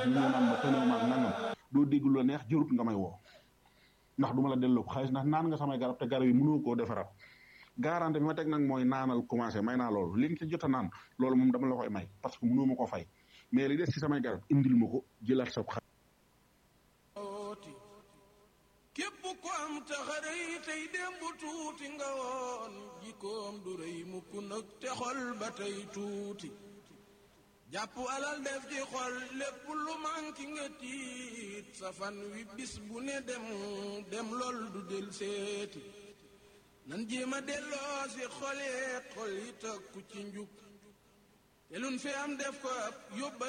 ñu naan ma tënew maag nangam doo dégg lu la neex jërut nga may woo ndax du ma la delloo ko xaalis ndax naan nga samay garab te garab yi mënoo koo defaraat garanti bi ma teg nag mooy naanal commencé may naa loolu li nga ci jot a naan loolu moom dama la koy may parce que mënoo ma ko fay mais li des ci samay garab indil ma ko jëlaat sa xaalis képp ko am taxarëy tey démb tuuti nga woon jikkoom du rëy mukk nag te xol ba tey tuuti jàpp alal def ci xol lépp lu manki nga tiit sa fan wi bis bu ne dem dem lool du del seeti nan jéema delloo si xolee xol yi takku ci njub te luñ fi am def ko ab yóbbal